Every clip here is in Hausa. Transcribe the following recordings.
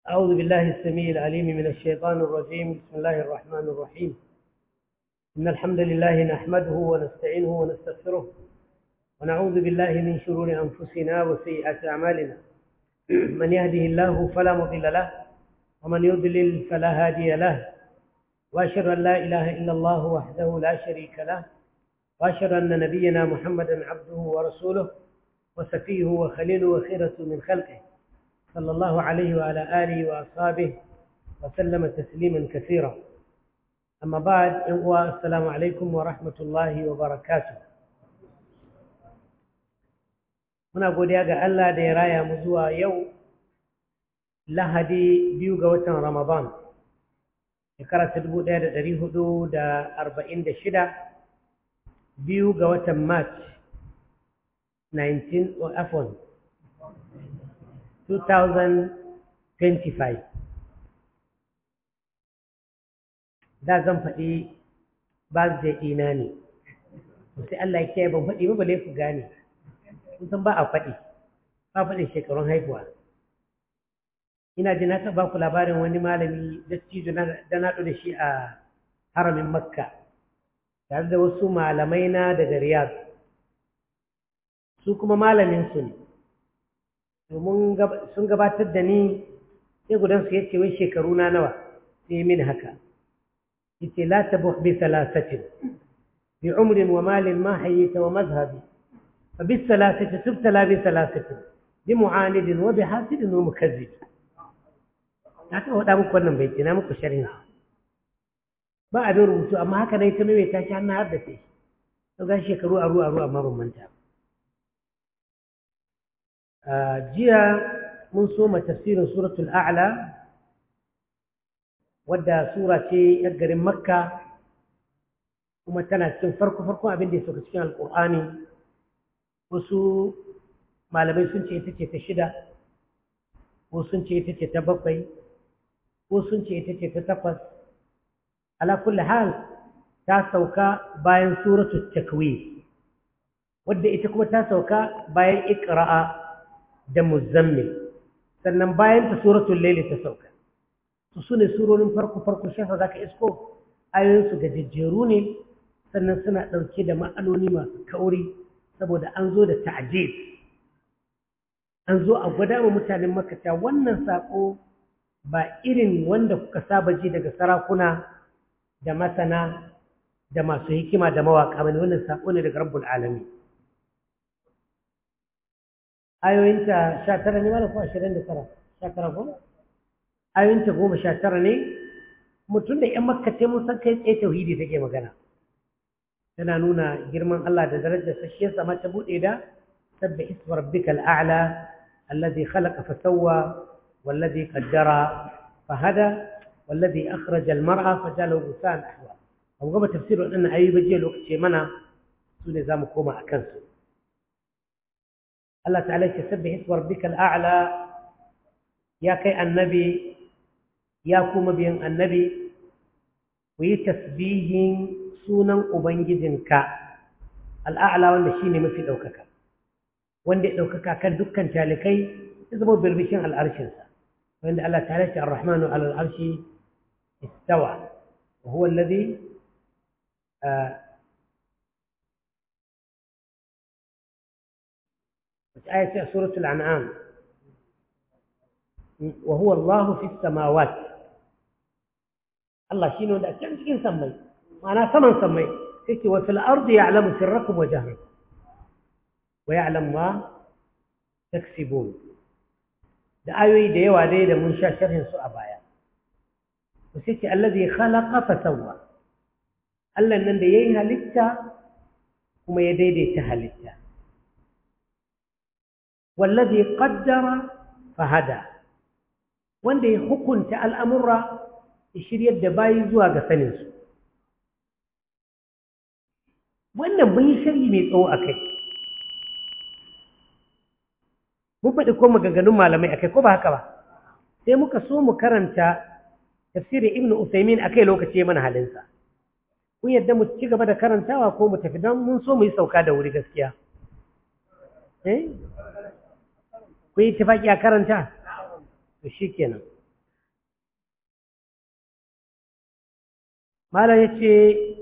أعوذ بالله السميع العليم من الشيطان الرجيم بسم الله الرحمن الرحيم إن الحمد لله نحمده ونستعينه ونستغفره ونعوذ بالله من شرور أنفسنا وسيئات أعمالنا من يهده الله فلا مضل له ومن يضلل فلا هادي له وأشهد أن لا إله إلا الله وحده لا شريك له وأشهد أن نبينا محمدا عبده ورسوله وسفيه وخليله وخيرة من خلقه صلى الله عليه وعلى آله وأصحابه وسلم تسليما كثيرا أما بعد السلام عليكم ورحمة الله وبركاته muna godiya ga Allah da ya raya mu zuwa yau lahadi biyu ga watan Ramadan shekara ta dubu ɗaya da ɗari hudu da arba'in da shida biyu ga watan March 19 or Afon 2025 da zan faɗi birthday ɗina ne sai Allah ya kiyaye ban faɗi ba bale ku gane kun san ba a faɗi ba faɗin shekarun haihuwa ina ji na taɓa ku labarin wani malami dattijo da na da shi a haramin makka tare da wasu malamai na daga riyadh su kuma malamin su ne domin sun gabatar da ni sai gudansu ya ce wai shekaru na nawa sai min haka yace la tabuh bi thalathatin bi umrin wa malin ma hayyita wa mazhabi fa bis thalathati tubtala bi thalathatin bi mu'anidin wa bi hasidin wa mukazzib na ta wada muku wannan bai na muku sharhin ba abin rubutu amma haka dai ta maimaita shi har na har da sai to ga shekaru aru aru amma ban manta jiya mun soma tafsirin suratul a'la wadda sura ce yar garin makka kuma tana cikin farko farko abin da ya sauka cikin alkur'ani wasu malamai sun ce ita ce ta shida ko sun ce ita ce ta bakwai ko sun ce ita ce ta takwas ala kulli hal ta sauka bayan suratul takwir wadda ita kuma ta sauka bayan iqra'a da muzammil sannan bayan ta suratul layli ta sauka su sune surorin farko farko shafa zaka isko ayoyin su gajejjeru ne sannan suna dauke da ma'anoni masu kauri saboda an zo da ta'jiz an zo a gwada wa mutanen makka wannan sako ba irin wanda kuka saba ji daga sarakuna da masana da masu hikima da mawaka bane wannan sako ne daga rabbul alamin ayoyinta sha tara ne mana ko ashirin da tara sha tara ko ayoyinta goma sha tara ne mutum da ‘yan makka ce mun san kai tsaye tauhidi take magana tana nuna girman Allah da darajar sa shi yasa ta buɗe da sabbi isma rabbikal a'la alladhi khalaqa fa sawwa والذي قدر فهدى والذي أخرج المرأة فجعله غثاء أحوى أو قبل تفسير أن أي بجي الوقت منا سوني زام كوما أكنسو الله تعالى يسبح اسم ربك الأعلى يا كي النبي يا كوما بين النبي ويتسبيه سونا أبنجدنك الأعلى wanda shine mafi ɗaukaka wanda ya ɗaukaka kan dukkan talikai ya zama birbishin al'arshinsa wanda Allah ta halatta ar-rahmanu ala al'arshi istawa wa huwa alladhi آية سورة الأنعام وهو الله في السماوات الله شنو ده كم تكين سمي أنا ثمن سمي تكي وفي الأرض يعلم سركم وجهركم ويعلم ما تكسبون da ayoyi da yawa dai da mun sha sharhin su a baya to sai ce allazi khalaqa fa sawwa Allah nan da yayi halitta kuma ya daidaita halitta wallazi qaddara fa hada wanda ya hukunta al'amura ya shiryar da bayi zuwa ga sanin su wannan mun yi sharhi mai tsawo akai mun faɗi ko maganganun malamai akai ko ba haka ba sai muka so mu karanta tafsirin ibnu usaimin akai lokaci mana halinsa kun yadda mu ci gaba da karantawa ko mu tafi don mun so mu yi sauka da wuri gaskiya eh ku yi tafaki a karanta to shikenan malam yace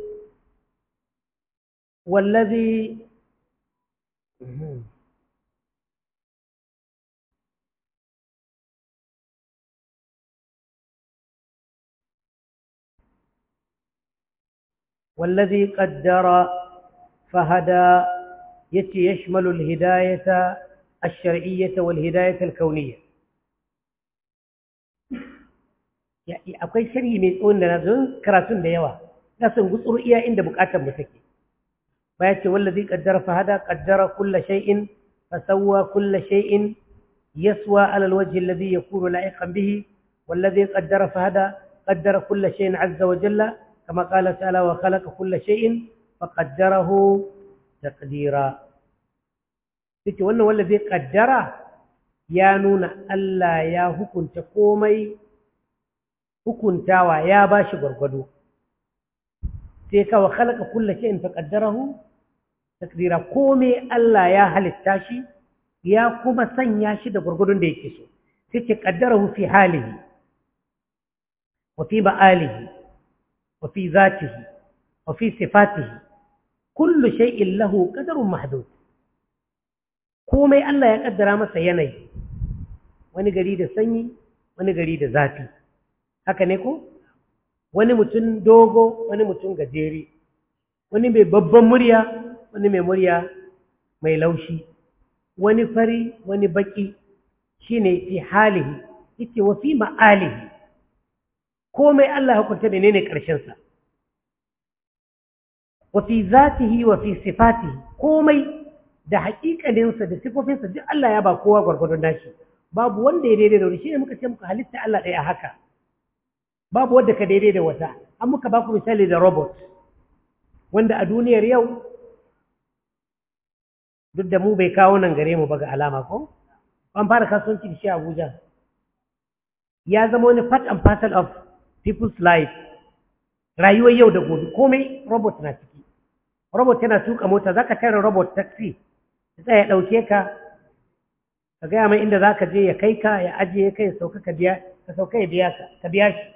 wallazi والذي قدر فهدى يتي يشمل الهداية الشرعية والهداية الكونية akwai sharhi mai tsawon da na zon karatun da yawa na son gutsuru iya inda bukatar mu take baya ce wallazi qaddara fa hada qaddara kulla shay'in fa sawwa kulla shay'in yaswa ala alwajh alladhi yakunu la'iqan bihi wallazi qaddara fa hada qaddara kulla shay'in 'azza wa jalla kama qala ta'ala wa khalaqa kulla shay'in fa qaddarahu taqdira take wannan wallazi qaddara ya nuna Allah ya hukunta komai hukuntawa ya ba shi gwargwado sai kawo halaka kulla shi in taƙaddarahu takdira kome Allah ya halitta shi ya kuma sanya shi da gwargwadon da yake so sai ce ƙaddarahu fi halihi wa fi ba'alihi wa fi zatihi wa fi sifatihi kullu shay'in lahu qadarun mahdud komai Allah ya kaddara masa yanayi wani gari da sanyi wani gari da zafi haka ne ko wani mutum dogo wani mutum gajere wani mai babban murya wani mai murya mai laushi wani fari wani baki shine fi halihi yace wa fi ma'alihi komai Allah ya hukunta menene karshen sa wa fi zatihi wa fi sifatihi komai da haƙiƙaninsa da sifofinsa duk Allah ya ba kowa gwargwadon nashi babu wanda ya daidai da wani shine muka ce muka halitta Allah ɗaya haka babu wadda ka daidai da wata an muka baku misali da robot wanda a duniyar yau duk da mu bai kawo nan gare mu ba ga alama ko an fara kasuwanci da shi a Abuja ya zama wani part and parcel of people's life rayuwar yau da gobe komai robot na ciki robot yana tuka mota zaka tare robot taxi sai ya dauke ka ka gaya mai inda zaka je ya kai ka ya ajiye ka ya sauka ka biya ka sauka ya biya ka ka biya shi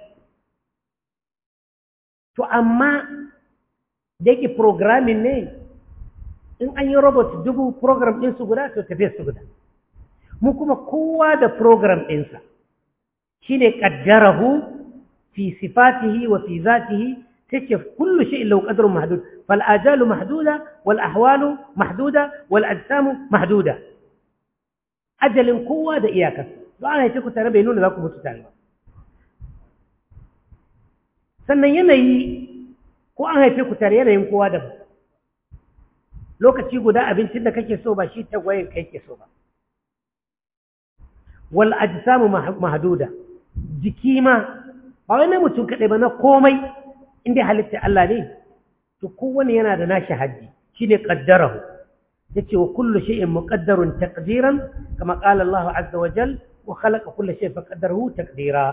To, amma da yake programming ne, in an yi robot dubu program ɗinsu guda, to tafiye su guda. Mu kuma kowa da program ɗinsa, shi ne ƙaddarahu fi sifatihi wa fi zatihi, sai ce kullu shi illa ƙadarun mahdud, fal ajalu mahduda, wal ahwalu mahduda, wal ajsamu mahduda. Ajalin kowa da iyakarsa, don ana yi ku tare bai nuna za ku mutu tare ba. sannan yanayi ko an haife ku tare yanayin kowa da lokaci guda abincin da kake so ba shi tagwayen kai ke so ba wal ajsamu mahduda jiki ma ba wai na mutum kadai ba na komai inda halitta Allah ne to kowane yana da nashi haddi shine qaddarahu yace wa kullu shay'in muqaddarun taqdiran kama qala Allah azza wa jal wa khalaqa kulla shay'in faqaddarahu taqdira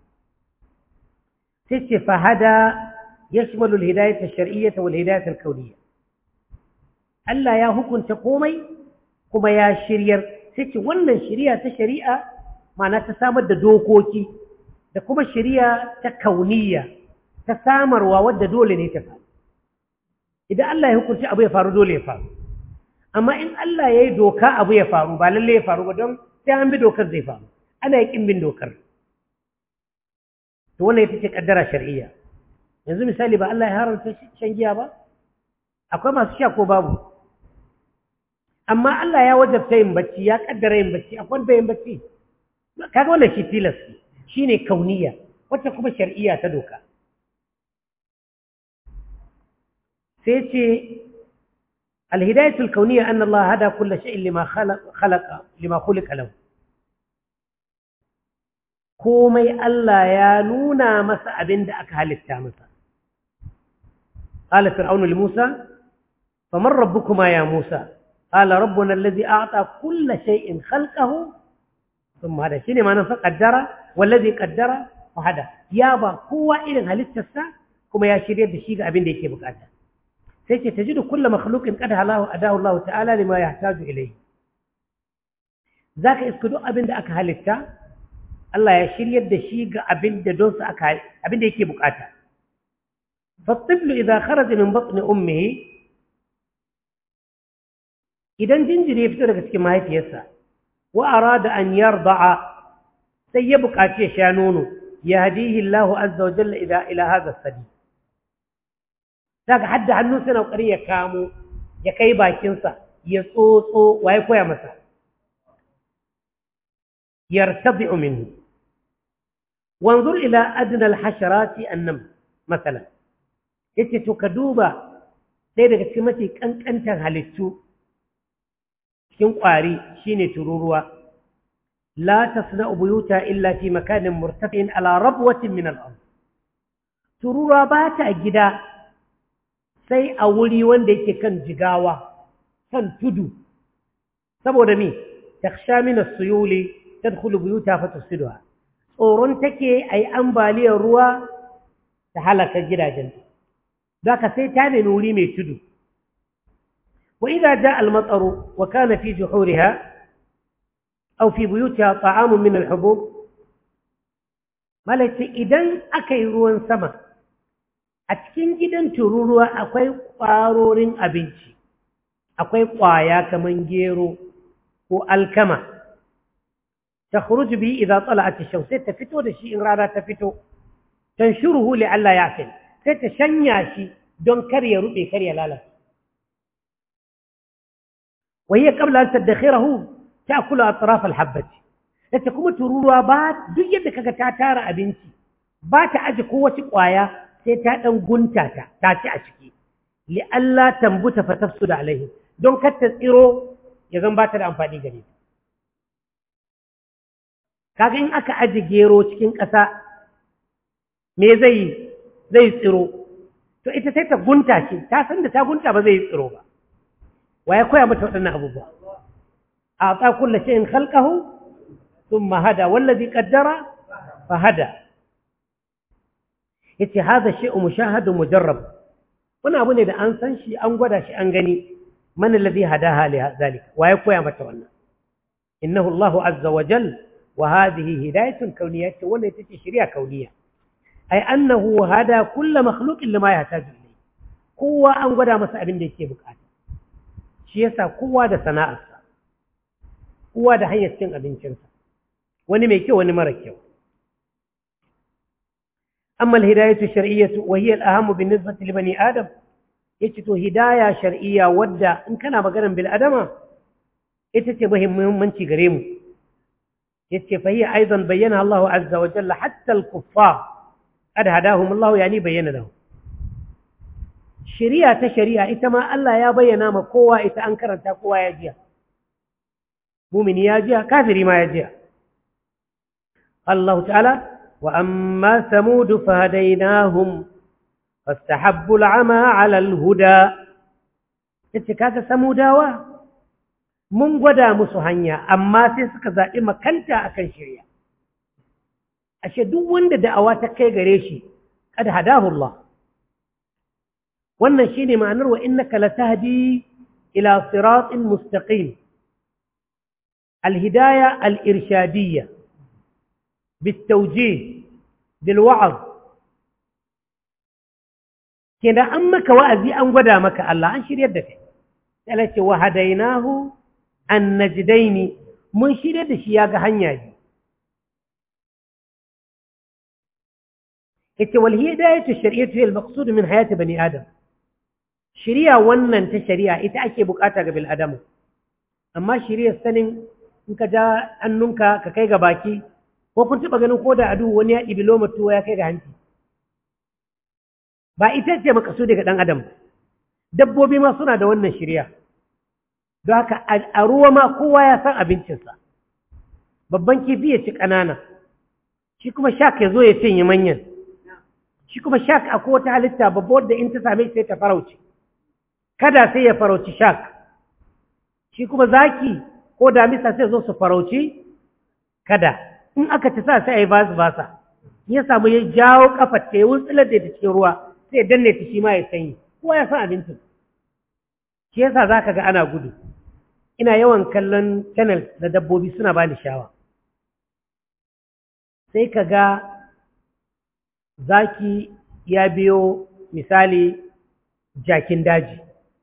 ست فهدى يشمل الهداية الشرعية والهداية الكونية ألا يا هكون تقومي كما يا شرير ست ولا شريعة شريعة معناها تسامد دوكوكي da kuma shari'a ta kauniya ta samarwa wadda dole ne ta faru idan Allah ya hukunci abu ya faru dole ya faru amma in Allah ya yi doka abu ya faru ba lalle ya faru ba don sai an bi dokar zai faru ana yi kin bin dokar to wannan ita ce kaddara shar'iyya yanzu misali ba Allah ya haramta shan giya ba akwai masu sha ko babu amma Allah ya wajabta yin bacci ya kaddara yin bacci akwai wanda yin bacci kaga wannan shi tilas shine kauniya wacce kuma shar'iyya ta doka sai ce الهداية الكونية أن الله هدى كل شيء لما خلق, خلق لما خلق له komai Allah ya nuna masa abin da aka halitta masa. Ƙala Fir'aunu li Musa, famar rabbukuma ya Musa, ƙala rabbuna allazi a'ta kulla shay'in khalqahu thumma hada shine ma'anar fa qaddara wallazi qaddara fa hada ya ba kowa irin halittarsa kuma ya shirye da shi ga abin da yake bukata sai ce tajidu kullu makhluqin qad halahu adahu Allah ta'ala lima yahtaju ilayhi zaka iska duk abin da aka halitta Allah ya shiryar da shi ga abin da don su aka abin da yake bukata فالطفل إذا خرج من بطن أمه إذا جنجر يفترق كما هي فيسا وأراد أن يرضع سيبك أشي شانونه يهديه الله عز وجل إلى إلى هذا السبيل saka hadda hannunsa na ƙari ya kamo ya kai bakinsa ya tsotso wa ya koya masa yartabi'u minhu wanzur ila adna al-hasharati annam masalan yace to ka duba sai daga cikin mafi kankantar halittu cikin ƙwari shine tururuwa la tasna'u buyuta illa fi makanin murtafi'in ala rabwatin min al-ard tururuwa ba ta gida sai a wuri wanda yake kan jigawa kan tudu saboda me takhsha min as-suyuli tadkhulu buyuta fatusiduha tsoron take ayi ambaliyar ruwa ta halaka gidajen zaka sai ta nemi wuri mai tudu wa idza jaa al-mataru wa kana fi juhuriha aw fi buyutiha ta'amun min al-hubub malaka idan akai ruwan sama a cikin gidan tururuwa akwai ƙwarorin abinci akwai ƙwaya kaman gero ko alkama ta khuruju bi idza tala'at ash-shams sai ta fito da shi in rana ta fito tanshuruhu li alla ya'fil sai ta shanya shi don kar ya rube kar ya lalata wa hiya qabla an tadakhirahu ta'kulu atraf al-habbati ita kuma tururuwa ba duk yadda kaga ta tara abinci ba ta aje kowace ƙwaya sai ta ɗan gunta ta ta ci a ciki li Allah tambuta fa tafsuda alaihi don kar ta tsiro ya zan ba ta da amfani gare ta kaga in aka aji gero cikin ƙasa me zai yi zai tsiro to ita sai ta gunta shi ta san da ta gunta ba zai yi tsiro ba wa ya koya mata waɗannan abubuwa a ta kulla shay'in khalqahu thumma hada wallazi qaddara fa hada yace hada shay'u mushahadun mujarrab wani abu ne da an san shi an gwada shi an gani man alladhi hadaha li zalika wa ya koya mata wannan innahu Allahu azza wa jal wa hadhihi hidayatun kawniyya wannan ita ce shari'a kauniyya ai annahu hada kull makhluqin lima yahtaju ilayhi kowa an gwada masa abin da yake bukata shi yasa kowa da sana'arsa kowa da hanyar cin abincinsa wani mai kyau wani mara kyau أما الهداية الشرعية وهي الأهم بالنسبة لبني آدم يتتو هداية شرعية ودى إن كان بقرن بالأدمة يتتو بهم منشي قريم يتتو فهي أيضا بينها الله عز وجل حتى الكفار قد هداهم الله يعني بين لهم شريعة شريعة إتما ألا يا بينا ما قوة إتا أنكر أنت قوة يجيها مؤمن يجيها كافر ما يجيها قال الله تعالى وأما ثمود فهديناهم فاستحبوا العمى على الهدى اتكاك ثموداوا mun gwada musu hanya amma sai suka zaɓi makanta akan shirya ashe duk wanda da'awa ta kai gare shi kad hadahu Allah wannan shine ma'anar wa innaka latahdi ila siratin mustaqim al-hidayah al-irshadiyya بالتوجيه بالوعظ كده أمك وأزي أن قدا مك الله أنشر يدك قالت وهديناه النجدين منشر يد شياغ هنياجي قلت والهداية الشرعية هي المقصود من حياة بني آدم شريعة ونن تشريعة إتأكي بكاتك بالأدم أما شريعة سنين إنك جاء أنك ككيغ باكي ko kun taɓa ganin ko da adu wani ya ɗibi lomar tuwa ya kai ga hanci ba ita ce makasu daga ɗan adam dabbobi ma suna da wannan shirya don haka a ruwa ma kowa ya san abincinsa babban kifi ya ci ƙanana shi kuma shak ya zo ya cinye manyan shi kuma shak a wata halitta babba wadda in ta same sai ta farauci kada sai ya farauci shak shi kuma zaki ko damisa sai zo su farauci kada in aka ci sa sai a yi basu basa ya samu ya jawo kafar ta ya wutsular da ta cikin ruwa sai ya danne ta shi ma ya sanyi kowa ya san abincin shi yasa za ka ga ana gudu ina yawan kallon channel na dabbobi suna bani shawa sai ka ga zaki ya biyo misali jakin daji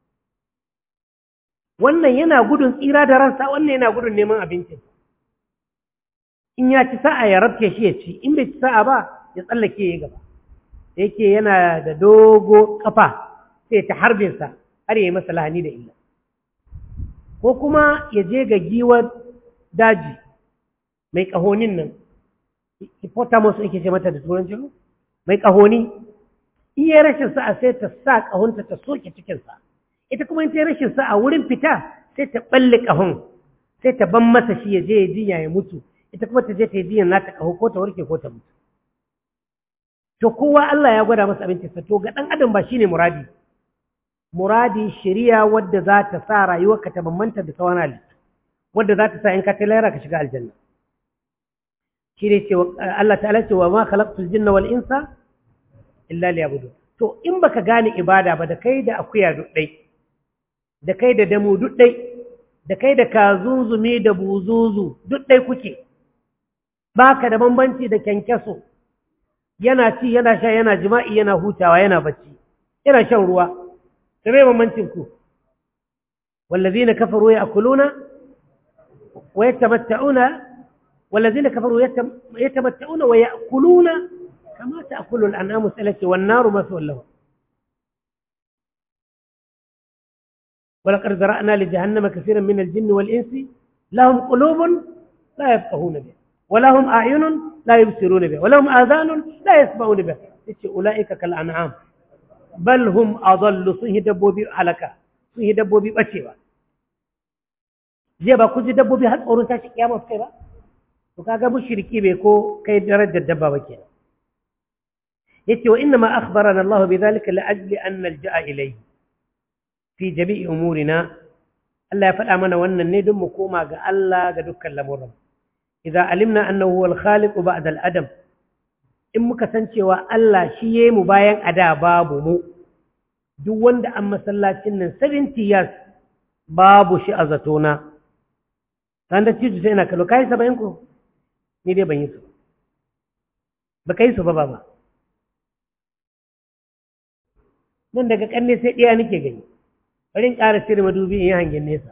wannan yana gudun tsira da ransa wannan yana gudun neman abincin in ya ci sa'a ya rabke shi ya ci in bai ci sa'a ba ya tsallake ya gaba da yake yana da dogo kafa sai ta harbinsa har ya yi masa lahani da illa ko kuma ya je ga giwar daji mai ƙahonin nan hippotamus ake ce mata da turanci mai ƙahoni in yi rashin sa'a sai ta sa ƙahonta ta soke cikinsa ita kuma in ta rashin sa'a wurin fita sai ta ɓalle ƙahon sai ta ban masa shi ya je ya jinya ya mutu ita kuma ta je ta yi jiyan nata ƙaho ko ta warke ko ta mutu to kowa Allah ya gwada masa abincinsa to ga ɗan adam ba shine muradi muradi shari'a wadda za ta sa rayuwarka ta bambanta da sauran halittu wadda za ta sa in ka ta lahira ka shiga aljanna shi ne ce Allah ta'ala ce wa ma khalaqtul jinna wal insa illa liya'budun to in baka gane ibada ba da kai da akuya duk dai da kai da damu duk dai da kai da kazunzumi da buzuzu duk dai kuke baka da bambanci da kyankyaso yana ci yana sha yana jima'i yana hutawa yana bacci yana shan ruwa da mai bambancin ku wallazina kafaru ya'kuluna wa yatamatta'una والذين كفروا يتمتعون ويأكلون كما تأكل الأنعام سلك والنار مثوى لهم ولقد ذرأنا لجهنم كثيرا من الجن والإنس لهم قلوب لا يفقهون بها ولهم أعين لا يبصرون بها ولهم آذان لا يسمعون بها أولئك كالأنعام بل هم أضل صيه دبوبي حلقة صيه دبوبي بشيبا جيبا كنت دبوبي هل أورنتا شكيا مفكرة to kaga mushriki bai ko kai darajar dabba ba kenan yace wa inna ma akhbarana Allah bidhalika la ajli an nalja'a ilayhi fi jami'i umurina Allah ya faɗa mana wannan ne don mu koma ga Allah ga dukkan lamuran idza alimna annahu huwal khaliq ba'da al-adam in muka san cewa Allah shi yayi mu bayan ada babu mu duk wanda an masallacin nan 70 years babu shi a zatona ran da cijo sai ina kallo kai 70 ko ni dai ban yi su ba ka yi su ba ba ba nan daga kanne sai ɗaya nake gani bari in ƙara cire madubi in yi hangen nesa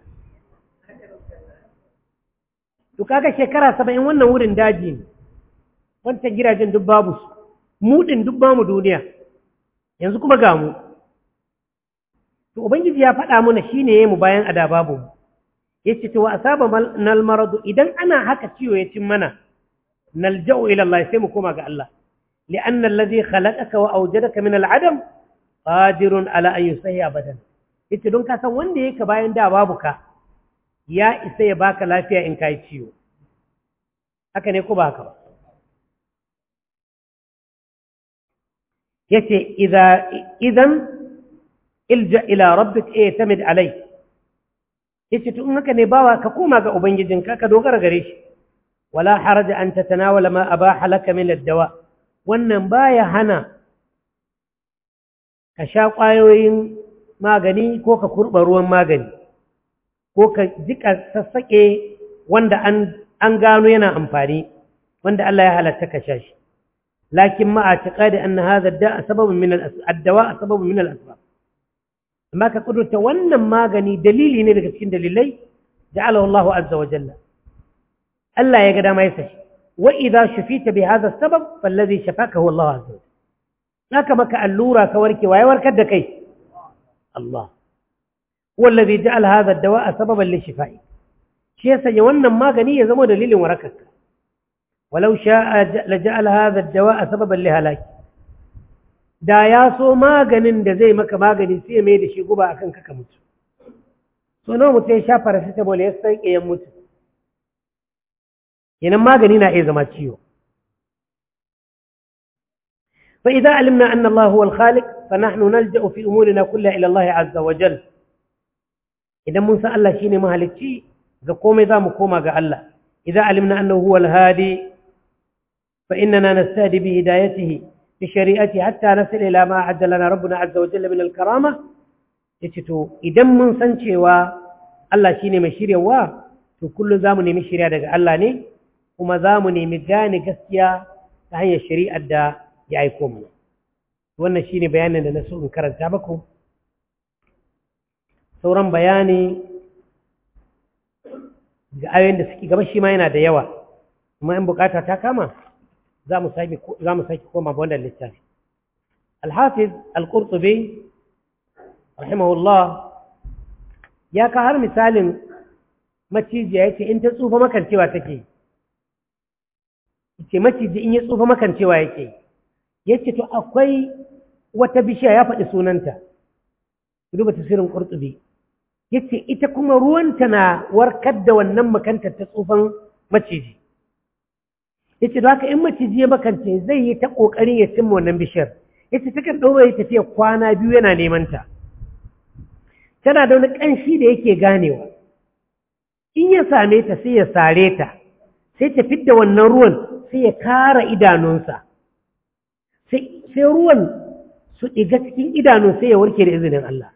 to kaga shekara saba'in wannan wurin daji ne wancan gidajen duk babu su muɗin duk bamu duniya yanzu kuma ga mu to ubangiji ya faɗa mana shine yayi mu bayan ada babu mu yace to wa asaba nal maradu idan ana haka ciwo ya cin mana نلجأ إلى الله يسمى كما قال الله لأن الذي خلقك وأوجدك من العدم قادر على أن يسهي أبدا ita don ka san wanda yake bayan da babu ka ya isa ya baka lafiya in kai ciwo haka ne ko ba haka ba yace idza idan ilja ila rabbik i'tamid alai yace to in haka ne bawa ka koma ga ubangijinka ka dogara gare shi ولا حرج أن تتناول ما أباح لك من الدواء wannan baya hana ka sha ƙwayoyin magani ko ka kurɓa ruwan magani ko ka jika sassaƙe wanda an gano yana amfani wanda Allah ya halatta ka sha shi lakin ma a tiƙa da an haza da sababin min addawa a sababin min al'asbab amma ka kudurta wannan magani dalili ne daga cikin dalilai ja'alahu Allahu azza wa jalla Allah ya ga dama ya sashi wa idza shufita bi hadha sabab fallazi shafaka huwa Allah azza naka maka allura ka warke waye warkar da kai Allah huwa alladhi ja'ala hadha ad-dawa'a sababan li shifai shi yasa ya wannan magani ya zama dalilin warakarka walau sha'a la ja'ala hadha ad-dawa'a sababan li halaki da ya so maganin da zai maka magani sai mai da shi guba akan ka mutu so nawa mutum ya sha paracetamol ya san ya mutu kenan magani na iya zama ciwo fa idza alimna anna Allah huwa al-khaliq fa nahnu nalja'u fi umurina kullaha ila Allah azza wa jalla idan mun san Allah shine mahalicci ga komai zamu koma ga Allah idza alimna annahu huwa al-hadi fa innana nastadi bi hidayatihi bi shari'ati hatta nasil ila ma a'adda lana rabbuna azza wa jalla min al-karama yace to idan mun san cewa Allah shine mai shiryawa to kullum zamu nemi shirya daga Allah ne kuma za mu nemi gane gaskiya ta hanyar shari'ar da ya aiko mu wannan shine bayanin da na so in karanta muku sauran bayani ga ayoyin da suke gaba shi ma yana da yawa amma in bukata ta kama za mu sake koma ba wannan littafi alhafiz al-qurtubi rahimahullah ya ka har misalin macijiya yace in ta tsufa makancewa take yace maciji in ya tsufa makancewa yake yace to akwai wata bishiya ya faɗi sunanta duba tasirin qurtubi yace ita kuma ruwanta na warkar da wannan makantar ta tsufan maciji yace da haka in maciji ya makance zai yi ta kokarin ya cimma wannan bishiyar yace takan daura ya tafiya kwana biyu yana neman ta tana da wani kanshi da yake ganewa in ya same ta sai ya sare ta sai ta fidda wannan ruwan sai ya kara idanunsa sai ruwan su ɗiga cikin idanun sai ya warke da izinin Allah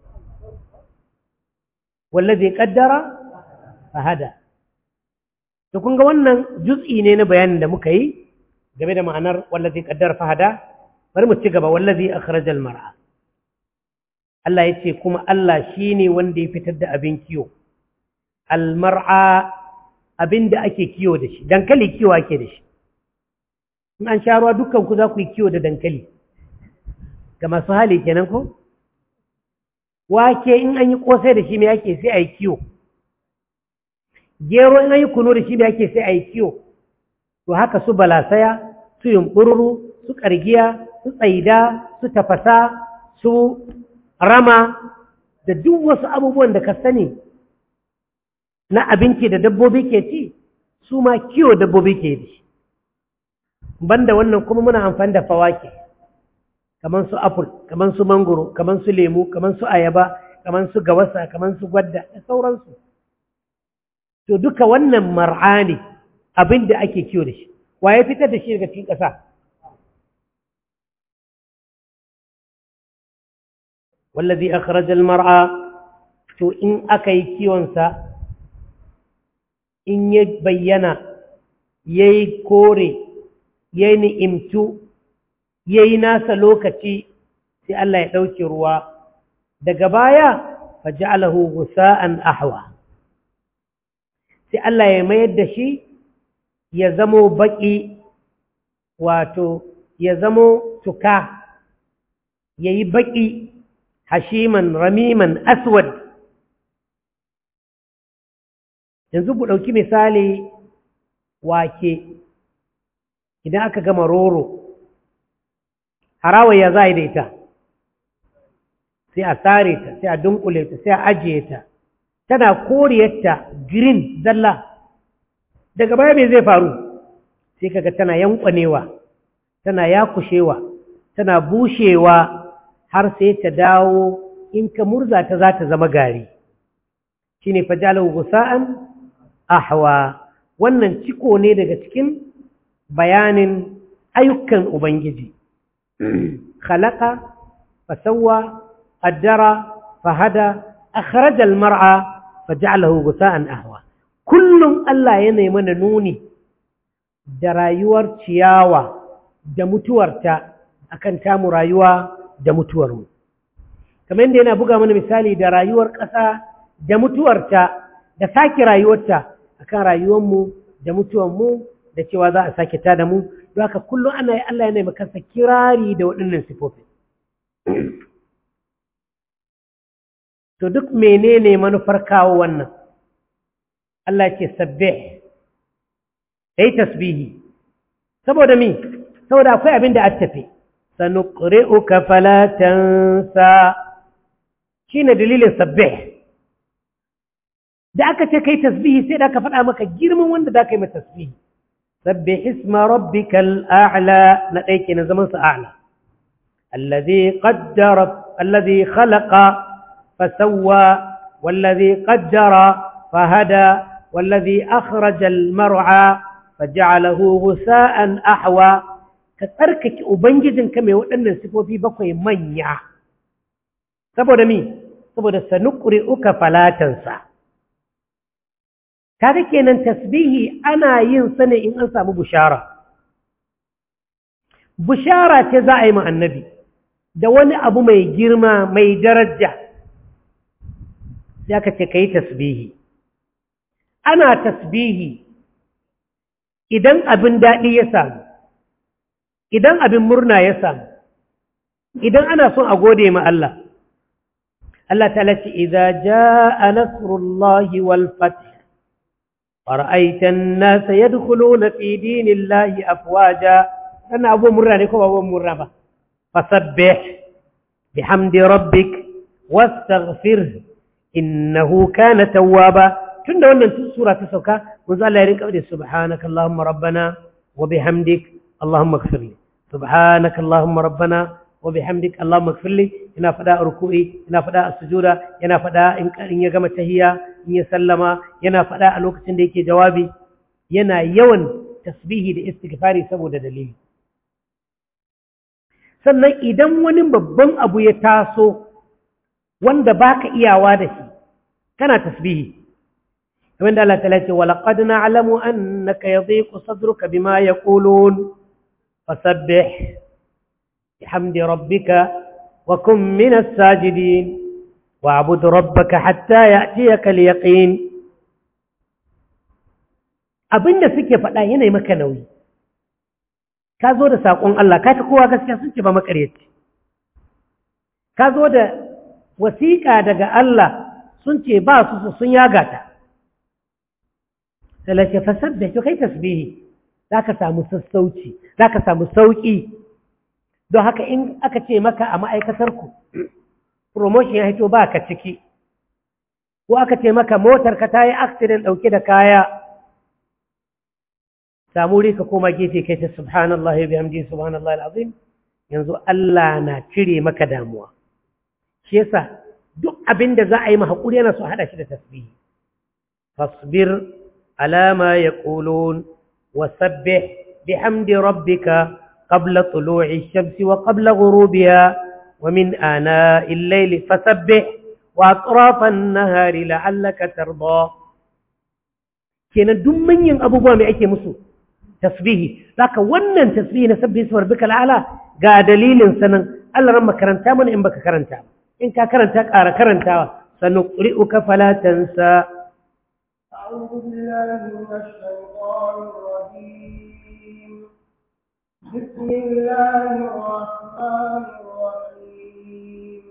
wallazi qaddara fahada to kun ga wannan juz'i ne na bayanin da muka yi game da ma'anar wallazi qaddara fahada bari mu ci gaba wallazi akhrajal mar'a Allah yace kuma Allah shine wanda ya fitar da abin kiyo al mar'a abin da ake kiyo da shi dankali kiyo ake da shi in an sha ruwa dukkan ku za ku yi kiyo da dankali ga masu hali kenan ko wake in an yi kosai da shi me ake sai a yi kiyo gero in an yi kuno da shi me ake sai a yi kiyo to haka su balasaya su yumɓururu su ƙargiya su tsaida su tafasa su rama da duk wasu abubuwan da ka sani na abinci da dabbobi ke ci su ma kiyo dabbobi ke da shi banda wannan kuma muna amfani da fawake kamar su apple kamar su mangoro kamar su lemu kamar su ayaba kamar su gawasa kamar su gwadda da sauransu to duka wannan mar'a ne abin da ake kiyo da shi wa ya fitar da shi daga cikin ƙasa wallazi akhrajal mar'a to in aka yi kiwonsa in ya bayyana yayi kore yayi ni'imtu yayi nasa lokaci sai Allah ya ɗauke ruwa daga baya faj'alahu gusa'an ahwa sai Allah ya mayar da shi ya zamo baƙi wato ya zamo tuka ya yi baƙi hashiman ramiman aswad yanzu ku ɗauki misali wake idan aka gama roro harawa ya za da ita sai a tsare ta sai a dunkule ta sai a ajiye ta tana koriyarta green zalla daga baya mai zai faru sai kaga tana yankwanewa tana yakushewa tana bushewa har sai ta dawo in ka murza ta za ta zama gari shine fajalahu gusa'an ahwa wannan ciko ne daga cikin bayanin ayyukan ubangiji khalaqa fasawwa qaddara fahada akhraj almar'a faj'alahu gusa'an ahwa kullum Allah yana mana nuni da rayuwar ciyawa da mutuwarta akan tamu rayuwa da mutuwarmu kamar yadda yana buga mana misali da rayuwar ƙasa da mutuwarta da sake rayuwarta akan rayuwarmu da mutuwarmu da cewa za a sake ta da mu don haka kullum ana yi Allah yana makansa kirari da waɗannan sifofi to duk menene manufar kawo wannan Allah ce sabbih kai tasbihi saboda mi saboda akwai abin da a tafi sanuqri'uka fala tansa shine dalilin sabbih da aka ce kai tasbihi sai da aka faɗa maka girman wanda da ka yi mata tasbihi sabbih isma rabbikal a'la na ɗaya kenan zaman sa a'la alladhi qaddara alladhi khalaqa fasawwa والذي قدر فهدى والذي أخرج المرعى فجعله غثاء أحوى كتركك أبنجد كما يوأن السفو في بقوي منيع سبو دمي سبو دا سنقرئك فلا تنسى kaga kenan tasbihi ana yin sa ne in an samu bushara bushara ce za a yi ma annabi da wani abu mai girma mai daraja sai aka ce ka yi tasbihi ana tasbihi idan abin daɗi ya samu idan abin murna ya samu idan ana son a gode ma Allah Allah ta lati idza jaa nasrullahi wal fath fara'aita an-nasa yadkhuluna fi dinillahi afwaja sana abu murna ne ko ba abu murna ba fasabbih bihamdi rabbik wastaghfir innahu kana tawwaba tunda wannan sura ta sauka manzo Allah ya rinka da subhanaka allahumma rabbana wa bihamdik allahumma ighfirli subhanaka allahumma rabbana wa bihamdik allahumma ighfirli ina fada a ruku'i ina fada a sujuda yana fada in in ya gama tahiyya in ya sallama yana fada a lokacin da yake jawabi yana yawan tasbihi da istighfari saboda dalili sannan idan wani babban abu ya taso wanda baka iyawa da shi kana tasbihi ومن الله تعالى ولقد نعلم أنك يضيق صدرك بما يقولون فسبح بحمد ربك وكن من الساجدين واعبد ربك حتى يأتيك اليقين abin da suke faɗa yanayi maka nauyi ka zo da saƙon Allah ka fi kowa gaskiya sun ce ba makaryaci ka zo da wasiƙa daga Allah sun ce ba su sun yaga ta talace fasabbih to kai tasbihi zaka samu sassauci zaka samu sauki don haka in aka ce maka a ma'aikatar ku promotion ya hito ba ka ciki ko aka ce maka motar ka tayi accident dauke da kaya samu ka koma gefe kai ta subhanallahi wa bihamdihi subhanallahi alazim yanzu Allah na cire maka damuwa shi yasa duk abin da za a yi ma hakuri yana so hada shi da tasbihi fasbir على ما يقولون وسبح بحمد ربك قبل طلوع الشمس وقبل غروبها ومن آناء الليل فسبح وأطراف النهار لعلك ترضى kenan duk manyan abubuwa mai ake musu tasbihi zaka wannan tasbihi na sabbi ismar bika al'ala ga dalilin sanan Allah ran makaranta mana in baka karanta in ka karanta ƙara karantawa sanuqri'uka fala tansa أعوذ بالله من الشيطان الرجيم بسم الله الرحمن الرحيم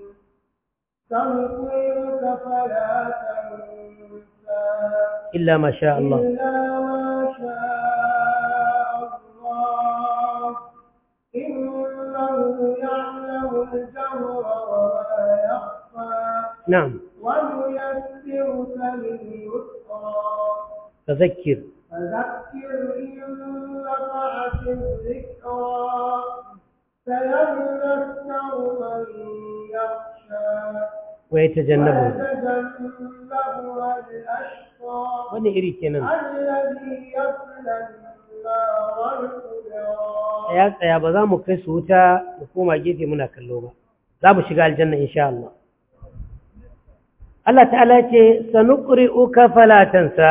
سنقرئك فلا تنسى إلا ما شاء الله إلا ما شاء الله إنه يعلم الجهر وما يخفى نعم ونيسرك لليسرى تذكر فذكر إن نفعت الذكرى سيذكر من يخشى ويتجنبه ويتجنبها الأشقى wani iri kenan الذي يصلى النار الكبرى ya tsaya ba za mu kai su wuta mu koma gefe muna kallo ba za mu shiga aljanna insha Allah Allah ta'ala ce sanuqri'uka fala tansa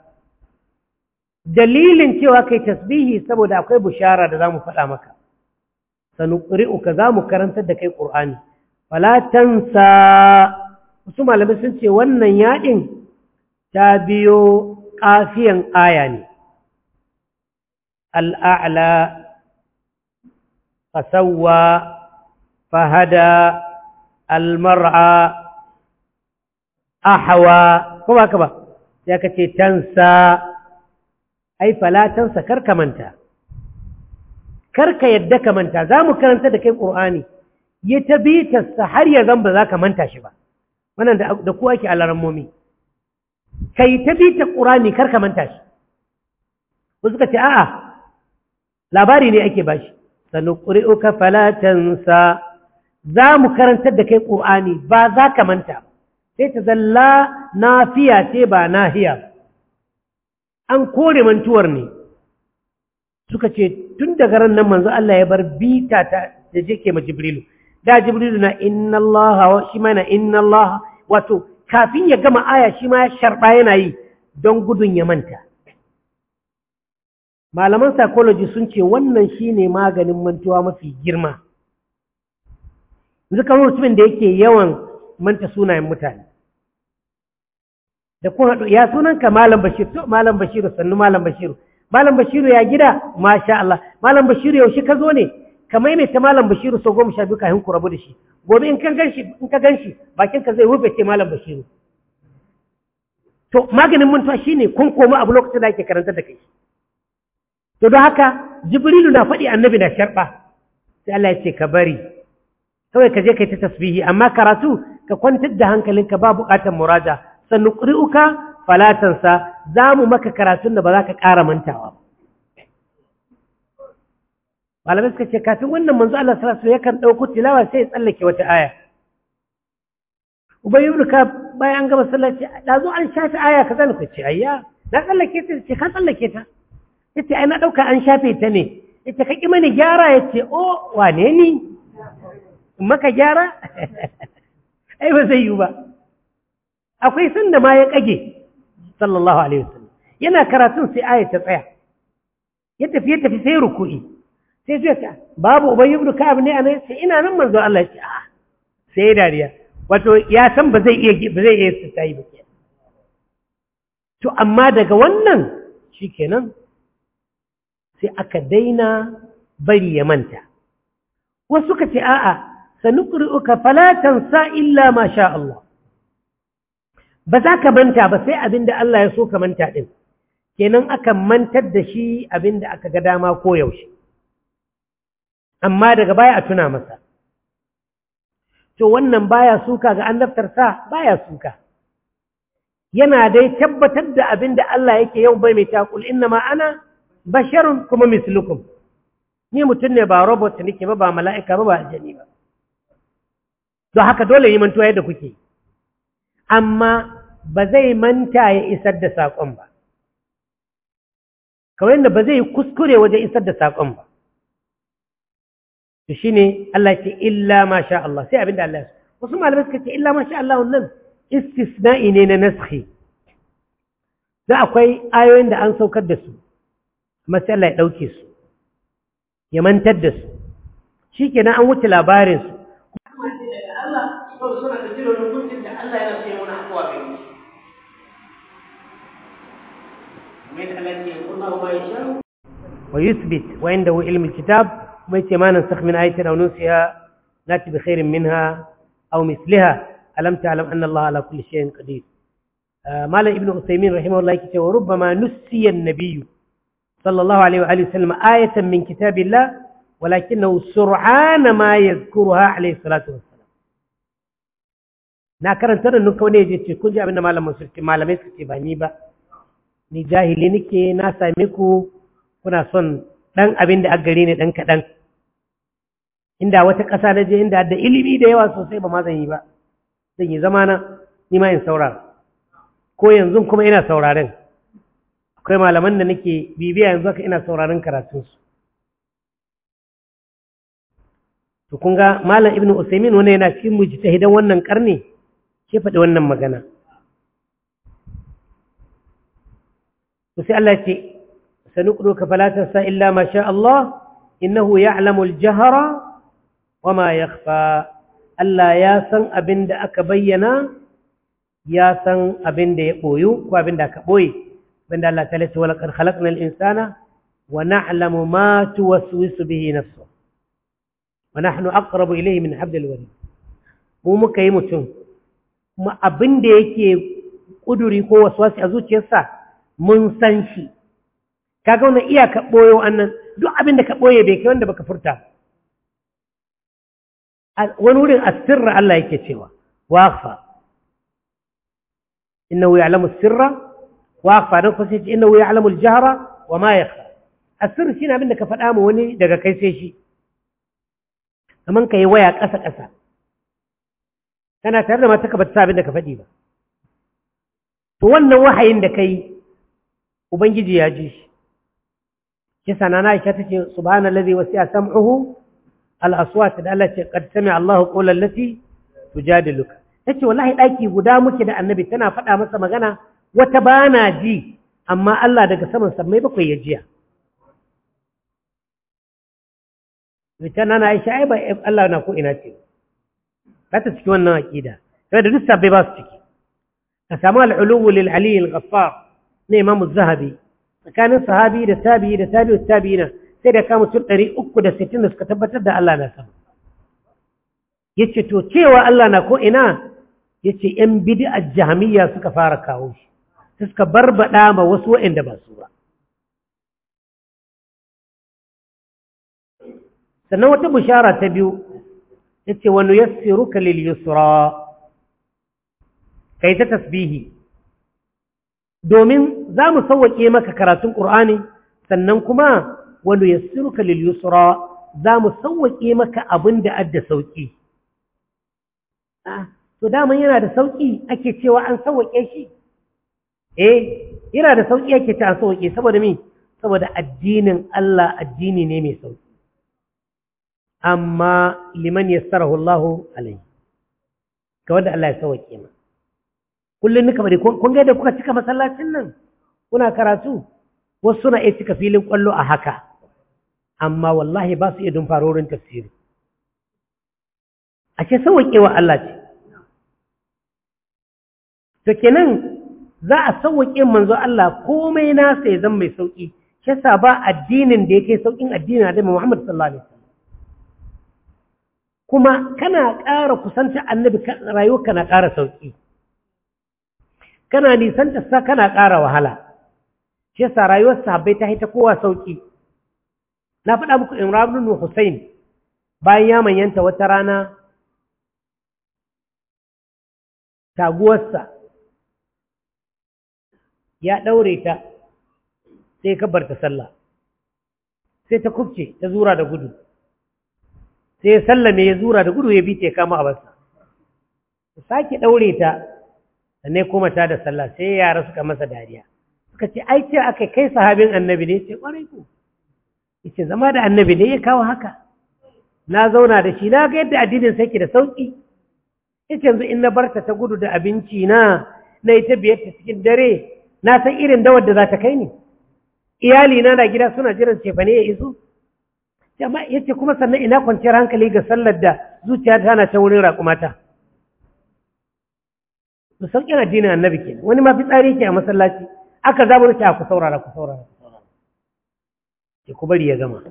dalilin cewa kai tasbihi saboda akwai bushara da zamu faɗa maka sanuqri'uka zamu karantar da kai Qur'ani fala tansa wasu malamai sun ce wannan yaɗin ta biyo kafiyan aya ne al'a'la fasawwa fahada almar'a ahawa ko ba ka ba sai ka ce tansa ai fala tansa karka manta karka yadda ka manta za mu karanta da kai ƙur'ani yi ta bitarsa har ya zan ba za ka manta shi ba wannan da kuwa ke alarammomi ka yi ta bitar ƙur'ani karka manta shi wasu ka ce a'a labari ne ake bashi sanu ƙuri'uka fala tansa za mu karantar da kai ƙur'ani ba za ka manta ba sai ta zalla nafiya ce ba nahiya an kore mantuwar ne suka ce tun daga ran nan manzo Allah ya bar bita ta da jike ma Jibrilu da Jibrilu na inna Allah shi ma na inna Allah wato kafin ya gama aya shi ma ya sharba yana yi don gudun ya manta malaman psychology sun ce wannan shine maganin mantuwa mafi girma yanzu kamar mutumin da yake yawan manta sunayen mutane da kun haɗu ya sunanka malam bashir to malam bashiru sannu malam bashiru malam bashiru ya gida masha Allah malam bashiru yaushe ka zo ne ka maimaita malam bashiru sau goma sha biyu kafin ku rabu da shi gobe in ka ganshi in ka ganshi bakin ka zai rufe ce malam bashiru to maganin mantuwa shine kun koma abu lokacin da ake karanta da kai to don haka jibrilu na faɗi annabi na sharɓa sai Allah ya ce ka bari kawai ka je kai ta tasbihi amma karatu ka kwantar da hankalinka ba buƙatar muraja sannu ƙuri'uka falatansa za mu maka karatun da ba za ka ƙara mantawa malamai suka ce kafin wannan manzo Allah sallallahu alaihi yakan ɗauko tilawa sai ya tsallake wata aya ubay ibn ka bayan an gama sallah ce da zo an shafe aya kaza ne ce ayya na tsallake ta ce ka tsallake ta yace ai na dauka an shafe ta ne yace ka ki mani gyara yace o wane ni maka gyara ai ba zai yi ba akwai sanda ma ya kage sallallahu alaihi wasallam yana karatun sai aya ta tsaya ya tafi ya tafi sai ruku'i sai zai ta babu ubayy ibn ka'ab ne anan sai ina nan manzo Allah ya ce a sai dariya wato ya san ba zai iya ba zai iya tayi ba to amma daga wannan shikenan sai aka daina bari ya manta wasu ka ce a'a sanuqri'uka fala tansa illa ma sha Allah ba za ka manta ba sai abinda Allah ya so ka manta din kenan aka mantar da shi abinda aka ga dama ko yaushe amma daga baya a tuna masa to wannan baya suka ga annabtarsa baya suka yana dai tabbatar da abinda Allah yake yau bai mai takul inna ma ana basharun kuma mislukum ni mutum ne ba robot nake ba ba mala'ika ba ba aljani ba don haka dole yi mantuwa yadda kuke amma ba zai manta ya isar da saƙon ba kawai yadda ba zai kuskure wajen isar da saƙon ba to shi ne Allah ce illa ma sha Allah sai abinda Allah ya wasu malamai suka ce illa ma sha Allah wannan istisna'i ne na naskhi da akwai ayoyin da an saukar da su amma sai Allah ya ɗauke su ya mantar da su shi kenan an wuce labarinsu ويثبت وعنده علم الكتاب ويتي ما ننسخ من آية أو ننسها نأتي بخير منها أو مثلها ألم تعلم أن الله على كل شيء قدير آه مال ابن عثيمين رحمه الله كتاب وربما نسي النبي صلى الله عليه وآله وسلم آية من كتاب الله ولكنه سرعان ما يذكرها عليه الصلاة والسلام na karanta da nuka wani yaje ce kun ji abinda malamin sulki malamai suka ce ba ni ba ni jahili nake na same ku kuna son dan abin da aka gari ne dan kaɗan inda wata ƙasa na je inda da ilimi da yawa sosai ba ma zan yi ba zan yi zamana ni ma in saurara ko yanzu kuma ina sauraren akwai malaman da nake bibiya yanzu haka ina sauraron karatunsu to kun ga malam ibnu usaimin wani yana cikin mujtahidan wannan karni ke faɗi wannan magana to sai Allah ce sanuqruka fala tansa illa ma sha Allah innahu ya'lamu al-jahra wama yakhfa Allah ya san abin da aka bayyana ya san abin da ya boyu ko abin da aka boye banda Allah ta lace wala qad khalaqnal insana wa na'lamu ma tuwaswisu bihi nafsuhu wa nahnu aqrabu ilayhi min hablil warid mu muka yi mutum kuma abin da yake kuduri ko waswasi a zuciyarsa mun san shi kaga wannan iya ka boyo annan duk abin da ka boye bai kai wanda baka furta wani wurin asirra Allah yake cewa wafa innahu ya'lamu sirra wafa dan kusa ce innahu ya'lamu al-jahra wa ma yakhfa asir shine abin da ka faɗa ma wani daga kai sai shi kaman kai waya ƙasa ƙasa kana tare da mata ka bata abin da ka faɗi ba to wannan wahayin da kai ubangiji ya ji shi kisa na Aisha tace subhanallazi wasi'a sam'uhu al-aswat da Allah ce qad sami'a Allahu qawlan lati tujadiluka tace wallahi daki guda muke da annabi tana faɗa masa magana wata bana ji amma Allah daga saman sammai bakwai ya jiya ita na Aisha ai ba Allah na ko ina ce ba ta ciki wannan aqida sai da duk sabbai ba su ciki ka samu al-uluwu lil ali al-ghaffar ne imam az-zahabi tsakanin sahabi da tabi'i da tabi'u tabi'ina sai da kama mutum 360 da suka tabbatar da Allah na sama yace to cewa Allah na ko ina yace yan bid'ar jahmiyya suka fara kawo shi suka barbada ma wasu waɗanda ba su ba sannan wata bishara ta biyu yace wa nuyassiruka lil yusra kai ta tasbihi domin za mu sauwaƙe maka karatun ƙur'ani sannan kuma wa nuyassiruka lil yusra za mu sauwaƙe maka abin da adda sauƙi to daman yana da sauƙi ake cewa an sauwaƙe shi eh yana da sauƙi ake ta an sauwaƙe saboda me saboda addinin Allah addini ne mai sauƙi amma liman yassarahu Allahu alaihi ga wanda Allah ya sauwaƙe ma kullum nika bari kun ga da kuka cika masallacin nan kuna karatu wasu suna iya cika filin kwallo a haka amma wallahi ba su iya dun farorin tafsiri a ce sauwaƙewa Allah ce to kenan za a sauwaƙe manzo Allah komai nasa ya zama mai sauƙi shi yasa ba addinin da yake sauƙin addinin da Muhammad sallallahu alaihi wasallam kuma kana ƙara kusanta annabi rayuwarka na ƙara sauƙi kana nisanta sa kana ƙara wahala shi yasa rayuwar sahabbai ta haita kowa sauƙi na faɗa muku Imran ibn Hussein bayan ya manyanta wata rana taguwarsa ya ɗaure ta sai ka bar ta sallah sai ta kubce ta zura da gudu sai ya sallame ya zura da gudu ya bi ta kama a basa sake ɗaure ta sannan kuma ta da sallah sai yara suka masa dariya suka ce ai ce aka kai sahabin annabi ne ce kwarai ko yace zama da annabi ne ya kawo haka na zauna da shi na ga yadda addinin sai ke da sauki yace yanzu in na barta ta gudu da abinci na na ita biyar ta cikin dare na san irin dawar da za ta kai ni iyali na na gida suna jiran cefane ya iso yace kuma sannan ina kwanciyar hankali ga sallar da zuciya ta na ta wurin raƙumata to sauƙin addinin annabi ke wani ma fitsari ke a masallaci aka zamu rufe ku saurara ku saurara ku saurara ke ku bari ya gama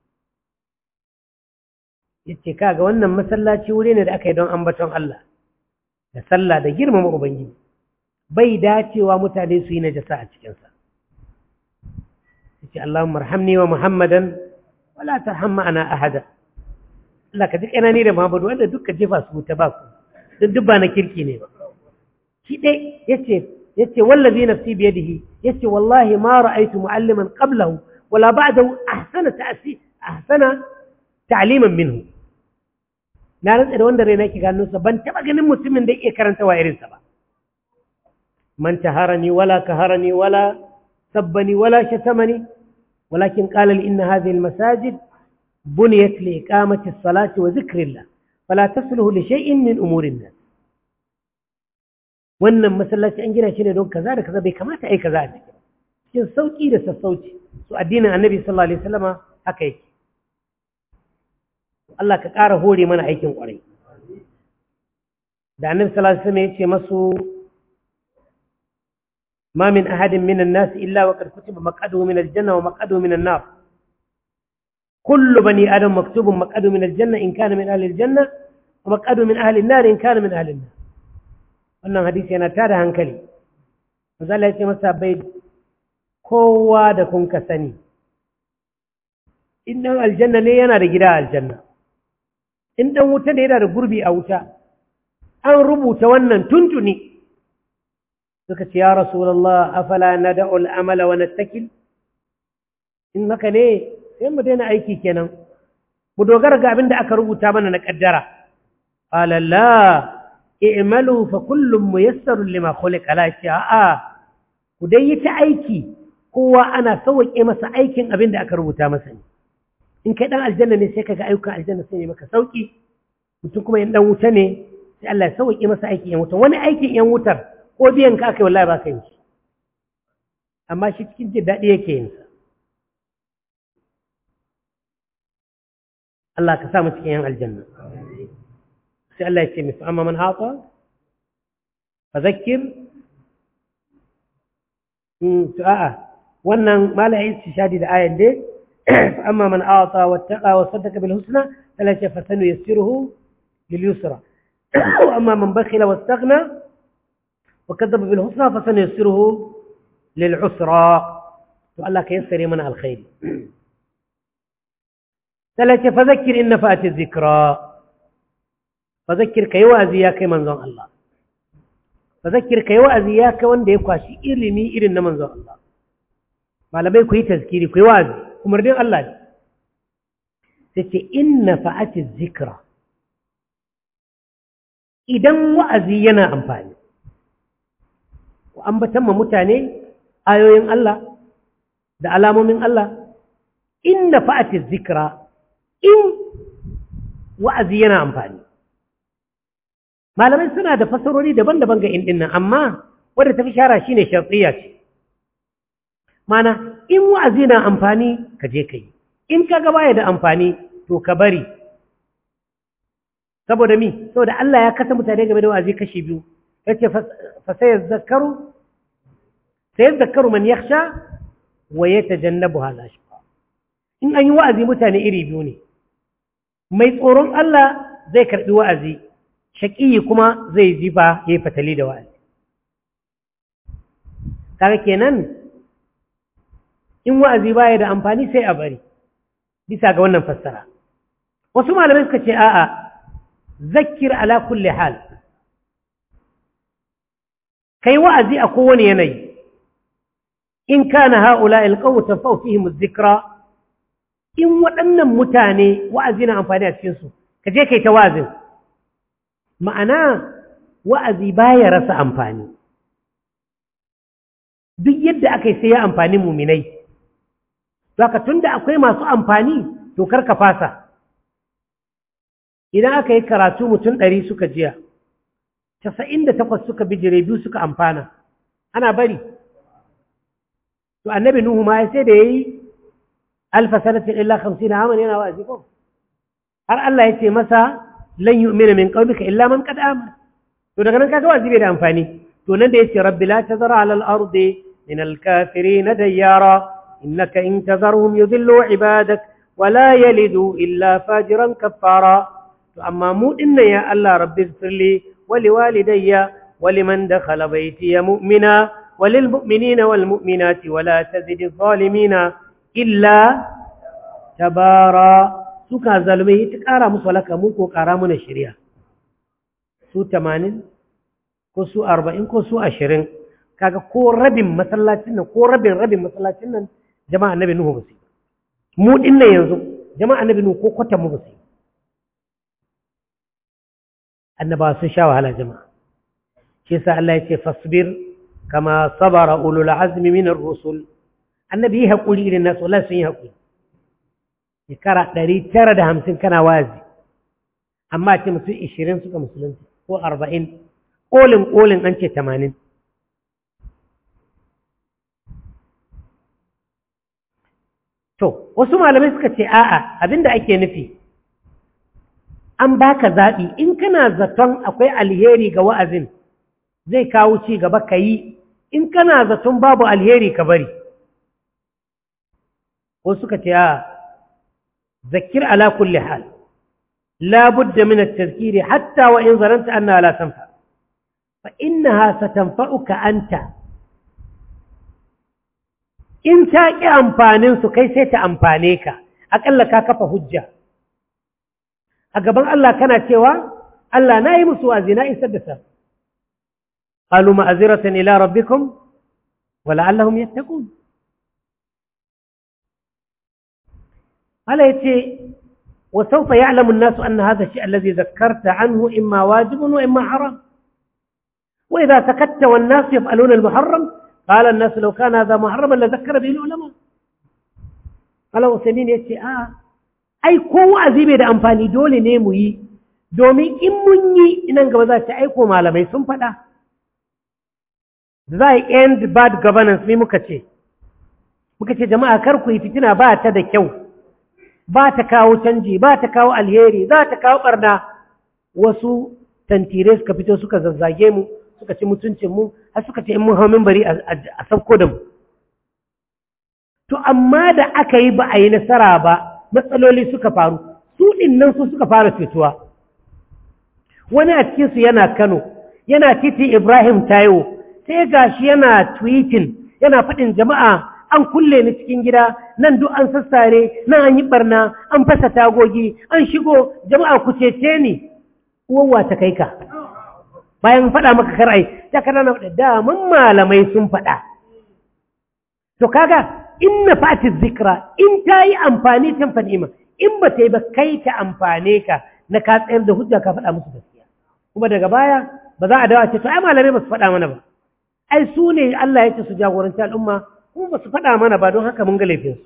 yace kaga wannan masallaci wuri ne da aka yi don ambaton Allah da sallah da girmama ubangiji bai dacewa mutane su yi najasa a cikin sa yace Allahumma arhamni wa Muhammadan wala tarham ma'ana ahada Allah ka ji kanani da Muhammadu wanda duka jefa su ta ba ku duk ba na kirki ne ba shi dai yace yace wallazi nafsi bi yadihi yace wallahi ma ra'aytu mu'alliman qablahu wala ba'dahu ahsana ta'si ahsana ta'liman minhu na rantsa da wanda raina yake gano sa ban taba ganin mutumin da yake karanta wa irin sa ba man taharani wala kaharani wala sabbani wala shatamani ولكن قال لي إن هذه المساجد بنيت لإقامة الصلاة وذكر الله فلا تصله لشيء من أمور الناس wannan masallaci an gina shi ne don kaza da kaza bai kamata ai kaza a cikin cikin sauki da sassauci su addinin annabi sallallahu alaihi wasallama haka yake Allah ka ƙara hore mana aikin ƙwarai da annabi sallallahu alaihi wasallam ya ce masu ما من أحد من الناس إلا وقد كتب مقعده من الجنة ومقعده من النار كل بني آدم مكتوب مقعده من الجنة إن كان من أهل الجنة ومقعده من أهل النار إن كان من أهل النار wannan hadisi yana tada hankali misali ya ce masa bai kowa da kun ka sani in dan aljanna ne yana da gida aljanna in dan wuta ne yana da gurbi a wuta an rubuta wannan tuntuni suka ce ya rasulallah afala na da'ul amala wa nattakil in haka ne sai mu daina aiki kenan mu dogara ga abin da aka rubuta mana na kaddara qala la i'malu fa kullum muyassarun lima khuliqa la a'a ku dai yi ta aiki kowa ana sauke masa aikin abin da aka rubuta masa ne in kai dan aljanna ne sai kaga ayyukan aljanna sai maka sauki mutum kuma in dan wuta ne sai Allah ya sauke masa aikin yan wuta wani aikin yan wutar ko biyan ka aka yi wallahi ba ka yi shi amma shi cikin jin daɗi yake yin sa Allah ka sa mu cikin yan aljanna sai Allah ya ce mi fa amma man ata fa zakkir in to a'a wannan mala yin shadi da ayan dai fa amma man ata wattaqa wa saddaqa bil husna Allah ya ce fa sanu yassiruhu lil yusra wa amma man bakhila wastaghna wa kadzaba bil husna fa sanu yassiruhu lil usra to Allah ka yassare mana alkhairi ثلاثة فذكر إن فأت الذكرى فذكر كي وأزياك منظر الله فذكر كي وأزياك وان دي قاشي إرمي إرن منظر الله ما لم يكن تذكيري كي وأزي كمردين الله ستي إن فأت الذكرى idan wa'azi yana amfani an batan mutane ayoyin Allah da alamomin Allah inna fa'ati zikra in wa'azi yana amfani malamai suna da fasarori daban-daban ga indin nan amma wadda ta fi shara shine shartiya ce mana in wa'azi na amfani ka je ka yi in ka ga baya da amfani to ka bari saboda mi saboda Allah ya kasa mutane game da wa'azi kashi biyu yace fa sai zakaru sai zakaru man yakhsha wa yatajannabuha al-ashqa in an yi wa'azi mutane iri biyu ne mai tsoron Allah zai karɓi wa'azi, shaƙiyi kuma zai ji ba ya yi fatali da wa'azi. Kaga kenan, in wa'azi baya da amfani sai a bari, bisa ga wannan fassara. Wasu malamai suka ce, a'a, zakir ala kulli hal. Kai wa'azi a kowane yanayi, in kana ha'ula ilƙawutan fa'ufihim zikra in waɗannan mutane wa'azi na amfani a cikinsu, ka je kai ta wa'azin. Ma'ana wa'azi baya rasa amfani. Duk yadda aka yi sai ya amfani muminai. Zaka tun da akwai masu amfani, to kar ka fasa. Idan aka yi karatu mutum ɗari suka jiya, casa'in da takwas suka bijire biyu suka amfana, ana bari. To annabi Nuhu ma sai da ya yi alfa sanatin illa hamsin aman yana wa'azi ko har Allah ya ce masa lan yu'mina min qaumika illa man qad amana to daga nan kaga wa'azi bai da amfani to nan da yace rabbi la tazara ala al-ardi min al-kafirin dayyara innaka in tazarhum yudillu ibadak wa la yalidu illa fajiran kaffara to amma mu dinnan ya Allah rabbi ighfirli wa liwalidayya wa liman dakhala baytiya mu'mina وللمؤمنين والمؤمنات ولا تزد الظالمين illa tabara suka zalmai ta ƙara musu walaka mu ko ƙara mana shirya su tamanin ko su arba'in ko su ashirin kaga ko rabin masallacin nan ko rabin rabin masallacin nan jama'a annabi nuhu ba su mu din nan yanzu jama'a annabi nuhu ko kwatan mu ba su annabawa sun sha wahala jama'a shi yasa Allah ya ce fasbir kama sabara ulul azmi min ar-rusul annabi yi haƙuri irin nasu Allah sun yi haƙuri shekara ɗari tara da hamsin kana wazi amma ce mutum ishirin suka musulunci ko arba'in ƙolin ƙolin an ce tamanin to wasu malamai suka ce a'a abinda ake nufi an baka zaɓi in kana zaton akwai alheri ga wa'azin zai kawo ci gaba ka yi in kana zaton babu alheri ka bari ko suka ce a zakir ala kulli hal la budda min at-tadhkir hatta wa in zaranta anna la tanfa fa innaha satanfa'uka anta in ta ki amfanin su kai sai ta amfane ka akalla ka kafa hujja a gaban Allah kana cewa Allah na yi musu wazi na isar da sa qalu ma'aziratan ila rabbikum wa la'allahum yattaqun قال يتي وسوف يعلم الناس أن هذا الشيء الذي ذكرت عنه إما واجب وإما حرام وإذا سكت والناس يفعلون المحرم قال الناس لو كان هذا محرما لذكر به العلماء قال وسنين يتي آه أي كو عزيبي دا أنفاني دولي نيموي domin in mun yi inan gaba za ta aiko malamai sun faɗa za a end bad governance ne muka ce muka ce jama'a kar ku yi fitina ba ta da kyau ba ta kawo canji ba ta kawo alheri za ta kawo ɓarna wasu tantire suka fito suka zazzage mu suka ci mutuncin mu har suka ce in mun hau bari a sauko da mu to amma da aka yi ba a yi nasara ba matsaloli suka faru su ɗin nan su suka fara fituwa wani a cikinsu yana kano yana titi ibrahim taiwo sai gashi yana tweeting yana faɗin jama'a an kulle ni cikin gida nan duk an sassare nan an yi barna an fasa tagogi an shigo jama'a ku cece ni uwawa ta kai ka bayan faɗa maka kar'ai ta kana na faɗa daman malamai sun faɗa to kaga in na fati zikra in ta yi amfani ta fanima in ba ta yi ba kai ta amfane ka na ka tsayar da hujja ka faɗa musu gaskiya kuma daga baya ba za a dawo ce to ai malamai ba su faɗa mana ba ai su ne Allah ya ce su jagoranci al'umma kuma ba su faɗa mana ba don haka mun ga laifinsu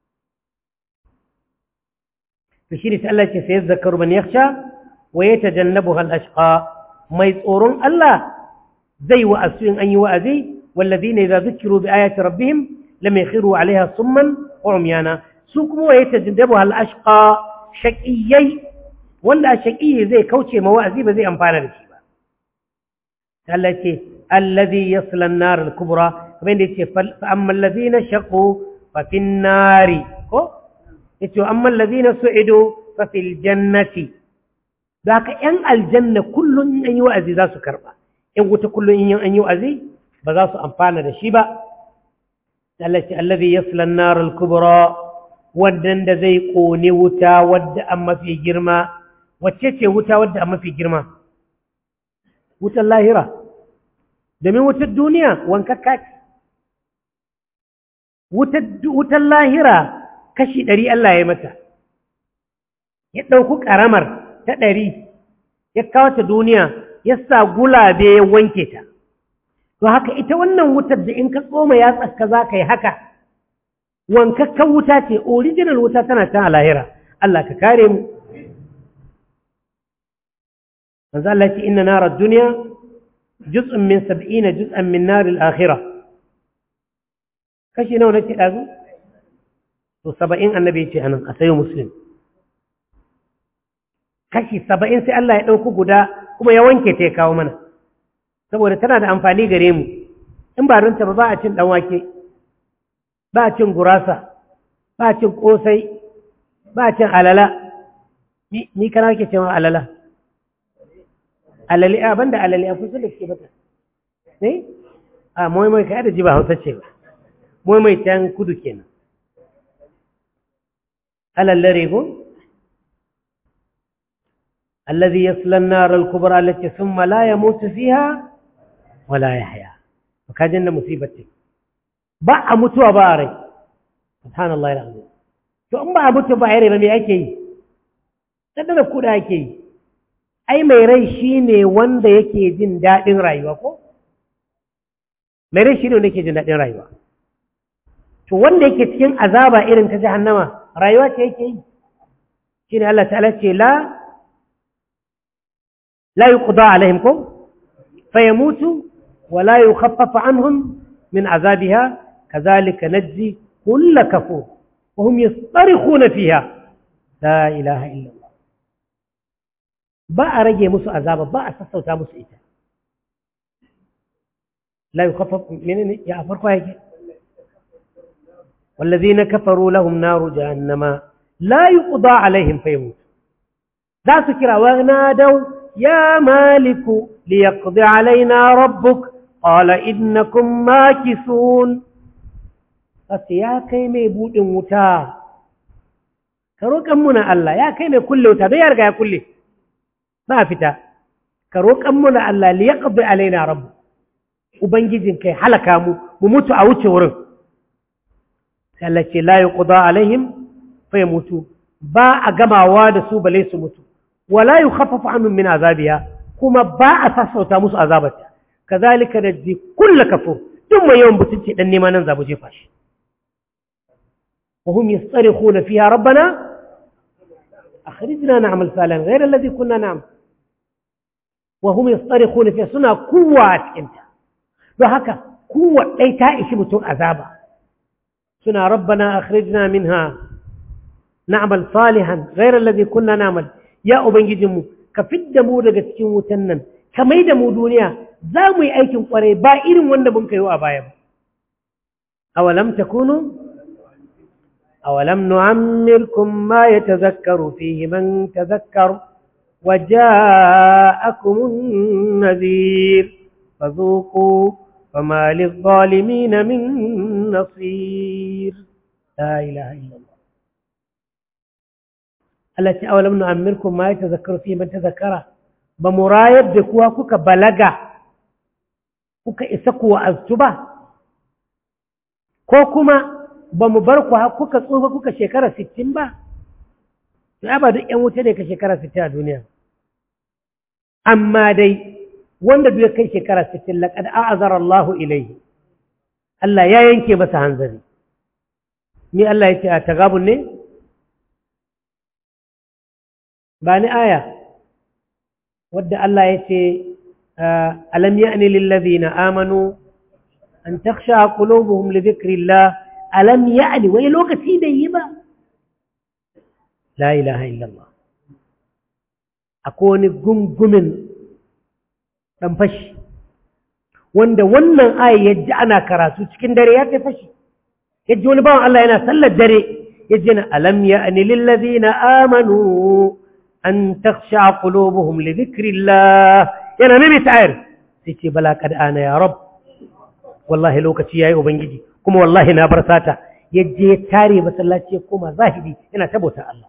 to shi ne ta Allah ce sai zakaru man yakhsha wa yatajannabu hal ashqa mai tsoron Allah zai wa'azu in an yi wa'azi walladhina idza dhukiru bi ayati rabbihim lam yakhiru 'alayha summan wa umyana su kuma wa yatajannabu hal ashqa shaqiyai wanda shaqiyyi zai kauce ma wa'azi ba zai amfana da shi ba Allah ce alladhi yasla an-nar al-kubra kamar da yace fa amma alladhina shaqu fa fi an-nari ko yace amma alladhina su'idu fa fil jannati zaka yan aljanna kullun in an yi wa'azi za su karba in wuta kullun in an yi wa'azi ba za su amfana da shi ba Allah ce alladhi yasla an-nar al-kubra wadda zai kone wuta wadda an mafi girma wacce ce wuta wadda an mafi girma wutar lahira domin wutar duniya wankakka ce wutar lahira kashi ɗari Allah ya mata ya ɗauku ƙaramar ta ɗari ya kawo ta duniya ya sa gulabe ya wanke ta to haka ita wannan wutar da in ka tsoma ya tsaka za ka yi haka wankakkan wuta ce original wuta tana can a lahira Allah ka kare mu manzo Allah ya ce inna narar duniya juz'un min sab'ina juz'an min naril akhirah kashi nawa nake dazu to 70 annabi yace anan a sayo muslim kashi 70 sai Allah ya dauko guda kuma ya wanke ta ya kawo mana saboda tana da amfani gare mu in ba rinta ba ba a cin dan wake ba a cin gurasa ba a cin kosai ba a cin alala ni kana ke cewa alala alali a banda alali a kusa da ke bata ne a moimai ka da ji ba hausa ce ba moimai can kudu kenan alallare ko الذي يصلى النار الكبرى التي ثم لا يموت فيها ولا يحيا وكاجن مصيبتي ba a mutuwa ba a rai subhanallah alazim to in ba a mutu ba a rai ba me ake yi da kuda ake yi ai mai rai shine wanda yake jin daɗin rayuwa ko mai rai shine wanda yake jin daɗin rayuwa to wanda yake cikin azaba irin ta jahannama rayuwa ce yake yi shine Allah ta'ala ce la la yuqda alaihim ko fayamutu wa la yukhaffafu anhum min azabiha kadhalika najzi kull kafur wa hum yastarkhuna fiha la ilaha illa Allah ba a rage musu azaba ba a sassauta musu ita la yukhaffaf menene ya farko yake والذين كفروا لهم نار جهنم لا يقضى عليهم فيموت ذا سكر ونادوا يا مالك ليقضي علينا ربك قال إنكم ماكثون بس يا كيمي بود متا كروك أمنا الله يا كيمي كل وتا بيرجع يا كله ما فتا كروك أمنا الله ليقضي علينا ربك ubangijin kai halaka mu mu mutu a wuce wurin sai Allah ce la yuqda alaihim fa yamutu ba a gamawa da su bale su mutu wala yukhaffafu anhum min azabiha kuma ba a sassauta musu azabarta kazalika najzi kullu kafur duk mai yawan butunci dan nema nan zabu jefa shi wa hum yastarikhuna fiha rabbana akhrijna na'mal salihan ghayra alladhi kunna na'mal wa hum yastarikhuna fiha suna kuwa a cikinta don haka kuwa ɗai ta ishi mutum azaba suna rabbana akhrijna minha na'mal salihan ghayra alladhi kunna na'mal ya ubangijinmu ka fidda mu daga cikin wutan nan ka mai da mu duniya za mu yi aikin kwarai ba irin wanda mun kayo a baya ba awalam takunu awalam nu'ammirkum ma yatazakkaru fihi man tazakkar وجاءكم النذير فذوقوا فما للظالمين من نصير لا إله إلا الله التي أولم نؤمركم ما يتذكر فيه من تذكره بمرايب بكوا كوكا بلغا كوكا إسكوا أزتبا كوكما بمبركوا كوكا صوفا كوكا شكرا ستين با ya ba duk ‘yan wuta ne ka shekara 60 a duniya amma dai wanda duk ya kai shekara 60 laƙad a'azar Allahu ilaihi Allah ya yanke masa hanzari ni Allah ya ce a tagabun ne ba ni aya wadda Allah ya ce alam ya'ni lillazina amanu an takhsha qulubuhum li dhikrillah alam ya'ni wai lokaci da yi ba la ilaha illallah akwai wani gungumin ɗan fashi wanda wannan aya ya ji ana karatu cikin dare ya kai fashi ya ji wani bawan Allah yana sallar dare ya ji na alam ya ani lillazi na amanu an taksha qulubuhum li dhikrillah yana mimi ta'ayar sai ce bala kad ana ya rab wallahi lokaci yayi ubangiji kuma wallahi na bar sata ya je ya tare masallaci ya koma zahiri yana tabota Allah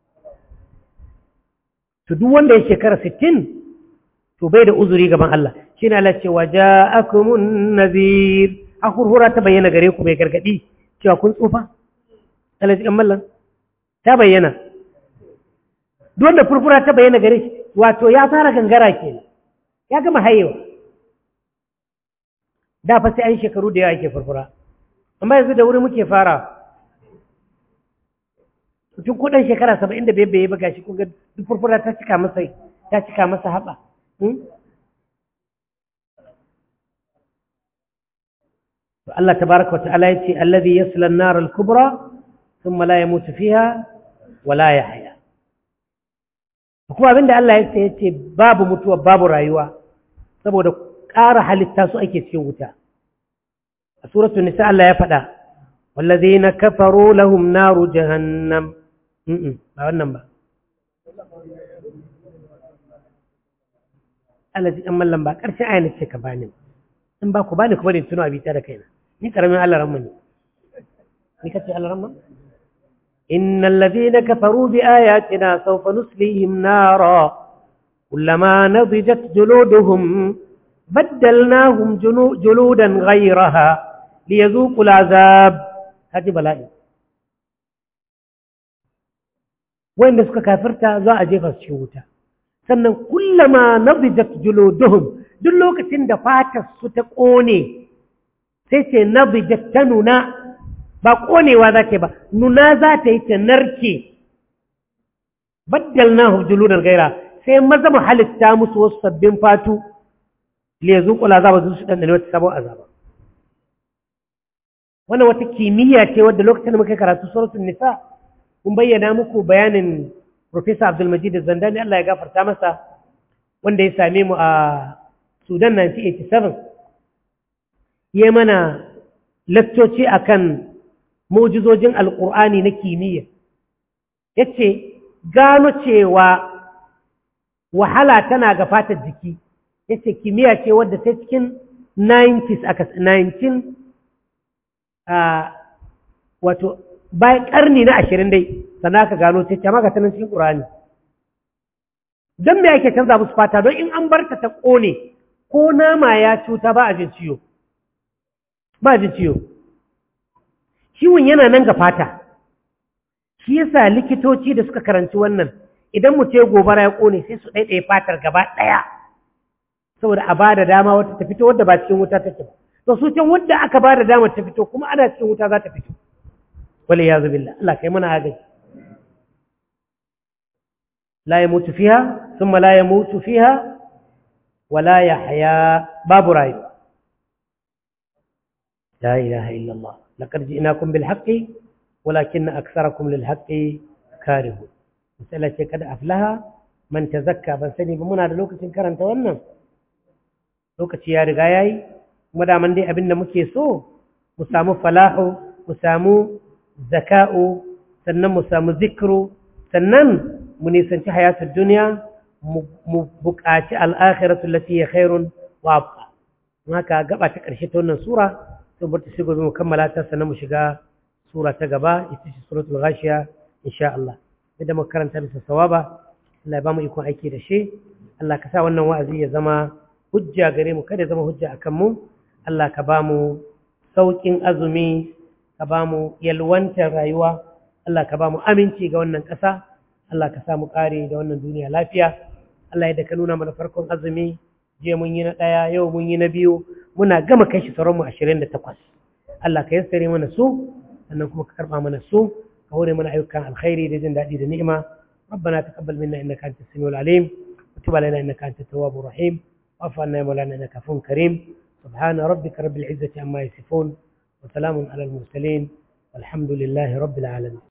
to duk wanda ya shekara 60 to bai da uzuri gaban Allah shine Allah ce waja'akumun nazir akurhura ta bayyana gare ku mai gargadi cewa kun tsufa Allah ji mallan ta bayyana duk wanda furfura ta bayyana gare shi wato ya fara gangara kenan ya gama hayewa da fa sai an shekaru da yawa yake furfura amma yanzu da wuri muke fara tun kudin shekara saba'in da bai bai ba gashi kun ga duk furfura ta cika masa ta cika masa haɓa to Allah tabaraka wa ta'ala yace allazi yasla an-nar al-kubra thumma la yamutu fiha wa la yahya kuma abinda Allah yace yace babu mutuwa babu rayuwa saboda ƙara halitta su ake cikin wuta a suratul nisa Allah ya faɗa wallazina kafaru lahum naru jahannam ba wannan ba Allah ji ɗan mallan ba ƙarshen ayyana ce ka bani in ba ku bani ku bari tuno abita da kaina ni karamin Allah ramma ne ni kace Allah ramma innal ladhina kafaru bi ayatina sawfa nuslihim nara kullama nadijat juluduhum baddalnahum juludan ghayraha liyazuqu al'azab hadi bala'i wanda suka kafirta za a jefa su cikin wuta sannan kullama nadijat juluduhum duk lokacin da fatar su ta kone sai ce nadijat ta nuna ba konewa za ta ba nuna za ta yi ta narke baddalnahum juludan gaira sai maza mu halitta musu wasu sabbin fatu li yazuqu al'azaba su dan da wata sabon azaba wannan wata kimiyya ce wadda lokacin da muka karatu suratul nisa kun bayyana muku bayanin Professor Abdul Majid Zandani Allah ya gafarta masa wanda ya same mu a Sudan 1987 ya mana lakcoci akan mu'jizojin alkur'ani na kimiyya yace gano cewa wahala tana ga fatar jiki yace kimiyya ce wadda sai cikin 90s aka 19 wato bayan karni na ashirin dai sannan aka gano ce ce maka tanan cikin ƙurani don me ake canza musu fata don in an bar ta ta ƙone ko nama ya cuta ba a jin ciwo ba a jin ciwo ciwon yana nan ga fata shi yasa likitoci da suka karanci wannan idan mu ce gobara ya ƙone sai su ɗaiɗaya fatar gaba ɗaya saboda a ba da dama wata ta fito wadda ba cikin wuta take ba to su can wadda aka ba da dama ta fito kuma ana cikin wuta za ta fito والعياذ بالله الله كيما هذا لا يموت فيها ثم لا يموت فيها ولا يحيا باب راي لا إله إلا الله لقد جئناكم بالحق ولكن أكثركم للحق كارهون مسألة قد أفلها man tazakka ban sani ba muna da lokacin karanta wannan lokaci ya riga yayi kuma daman dai abin da muke so mu samu falahu mu samu zaka'u sannan mu samu zikru sannan mu nisanci hayatul duniya mu buƙaci al'akhiratu lati ya khairun wa abqa haka gaba ta ƙarshe ta wannan sura sai bar ta sai gobe mu kammala ta sannan mu shiga sura ta gaba ita ce suratul ghashiya insha Allah idan muka karanta bisa sawaba Allah ya ba mu ikon aiki da shi Allah ka sa wannan wa'azi ya zama hujja gare mu kada ya zama hujja akan mu Allah ka ba mu sauƙin azumi ka ba mu yalwantar rayuwa Allah ka ba mu aminci ga wannan ƙasa Allah ka sa mu ƙare da wannan duniya lafiya Allah yadda ka nuna mana farkon azumi je mun yi na ɗaya yau mun yi na biyu muna gama kai shi sauran mu ashirin da takwas Allah ka yassare mana su sannan kuma ka karɓa mana su ka hore mana ayyukan alkhairi da jin daɗi da ni'ima ربنا تقبل منا انك انت السميع العليم وتب علينا انك انت التواب الرحيم واعف عنا يا مولانا انك عفو كريم سبحان ربك رب العزه عما يصفون وسلام على المرسلين والحمد لله رب العالمين